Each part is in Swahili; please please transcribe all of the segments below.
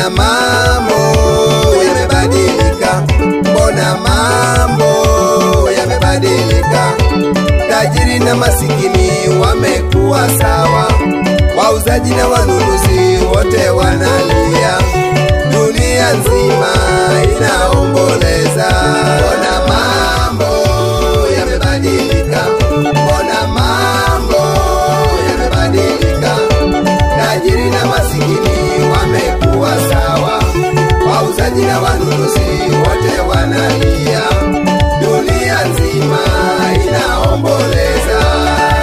mbona mambo yamebadilika, mbona mambo yamebadilika. Tajiri na masikini wamekuwa sawa, wauzaji na wanunuzi wote wanalia, dunia nzima inaomboleza. Mbona mambo yamebadilika, mbona mambo yamebadilika. Tajiri na masikini wamekuwa sawa, wauzaji na wanunuzi wote wanalia, dunia nzima inaomboleza.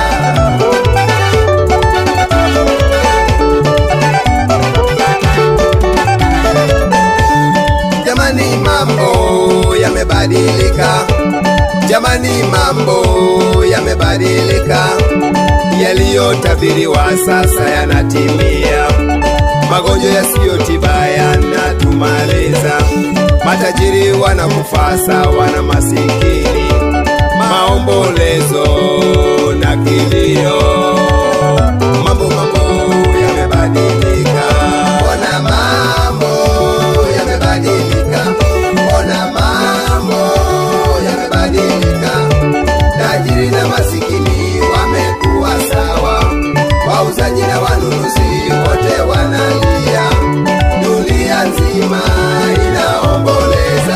Jamani, mambo yamebadilika, jamani, mambo yamebadilika, yaliyotabiriwa sasa yanatimia, magonjwa yasiyotiba yanatumaliza, matajiri wanakufa sawa na masikini, maombolezo na kilio, mambo mambo yamebadilika, mbona mambo yamebadilika, mbona mambo yamebadilika, tajiri na masikini wamekuwa sawa, wauzaji na wanunuzi wote wanalia, dunia nzima inaomboleza.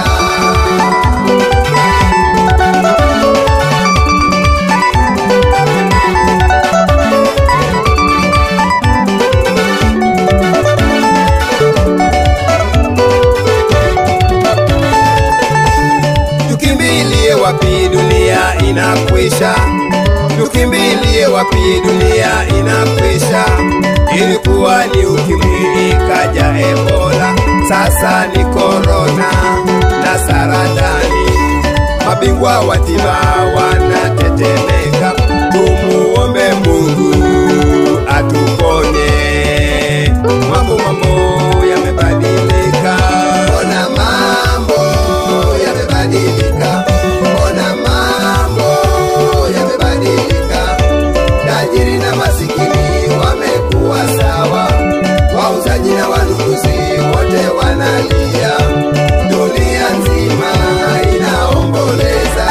Tukimbilie wapi dunia inakwisha? Tukimbilie wapi dunia inakwisha? Ilikuwa ni ukimwi ikaja Ebola, sasa ni korona na saratani. Mabingwa wa tiba wanatetemeka, tumuombe Mungu atuponye. Mambo mambo yamebadilika, mbona mambo yamebadilika, mbona mambo yamebadilika. Tajiri na masikini wamekuwa sawa, wauzaji na wanunuzi wote wanalia, dunia nzima inaomboleza.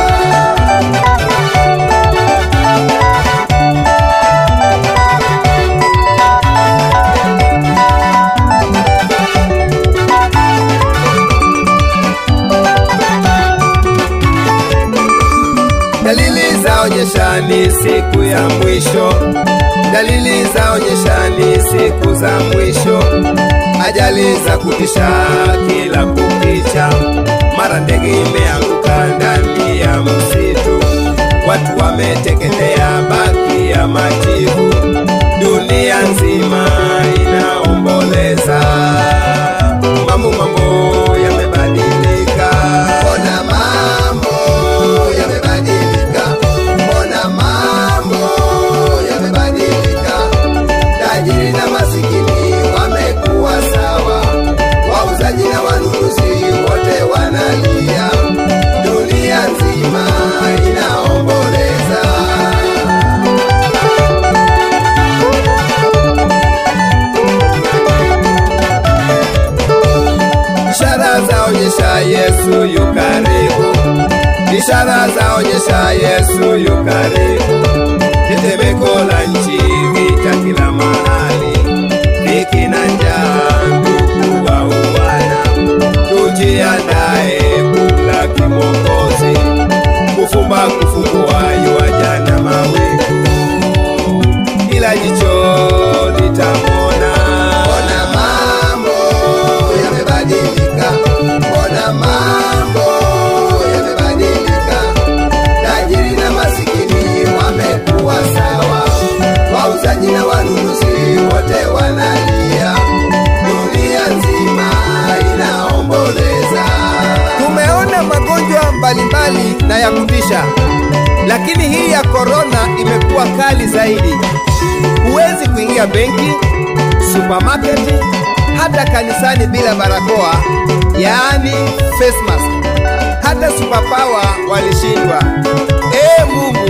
Dalili zaonyesha ni siku ya mwisho, dalili zaonyesha ni siku za mwisho. Ajali za kutisha kila kukicha, mara ndege imeanguka ndani ya msitu, watu wameteketea baki ya majivu, dunia nzima inaomboleza. Mambo mambo yamebadilika, mbona mambo yamebadilika, mbona mambo yamebadilika. Tajiri na masikini wamekuwa sawa, wauzaji na wanunuzi wote wanalia, dunia nzima inaomboleza. Ishara zaonyesha Yesu yu karibu, ishara zaonyesha Yesu yu karibu. Tetemeko la nchi, vita kila mahali, dhiki na njaa, ndugu wa uwana. Tujiandae kula kimokozi, kufumba kufumbua yuaja na mawingu, ila jicho litamwona. Mbona mambo yamebadilika, mbona mambo yamebadilika. Tajiri na masikini wamekuwa sawa, wauzaji na wanunuzi wote wanalia, dunia nzima inaomboleza. Tumeona magonjwa mbalimbali na ya kutisha, lakini hii ya korona imekuwa kali zaidi. Huwezi kuingia benki, supermarket, hata kanisani bila barakoa, yaani face mask. Hata superpower walishindwa. Ee Mungu,